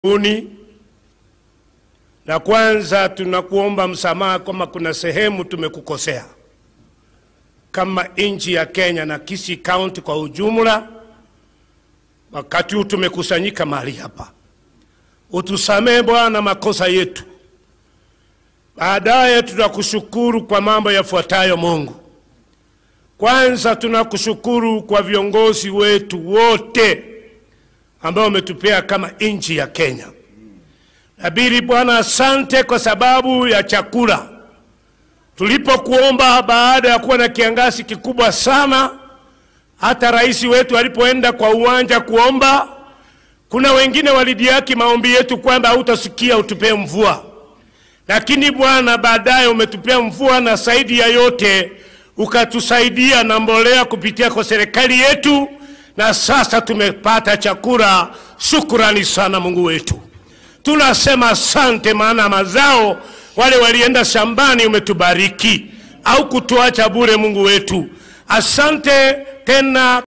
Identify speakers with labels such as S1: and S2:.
S1: uni na kwanza tunakuomba msamaha kama kuna sehemu tumekukosea kama nchi ya Kenya na Kisii County kwa ujumla. Wakati huu tumekusanyika mahali hapa, utusamee Bwana makosa yetu. Baadaye tutakushukuru kwa mambo yafuatayo. Mungu, kwanza tunakushukuru kwa viongozi wetu wote ambao umetupea kama nchi ya Kenya. Nabiri Bwana, asante kwa sababu ya chakula. Tulipokuomba baada ya kuwa na kiangazi kikubwa sana, hata rais wetu alipoenda kwa uwanja kuomba, kuna wengine walidiaki maombi yetu kwamba hautasikia utupee mvua, lakini Bwana baadaye umetupea mvua, na zaidi ya yote ukatusaidia na mbolea kupitia kwa serikali yetu, na sasa tumepata chakula. Shukrani sana Mungu wetu, tunasema asante, maana mazao wale walienda shambani umetubariki, au kutuacha bure. Mungu wetu, asante tena.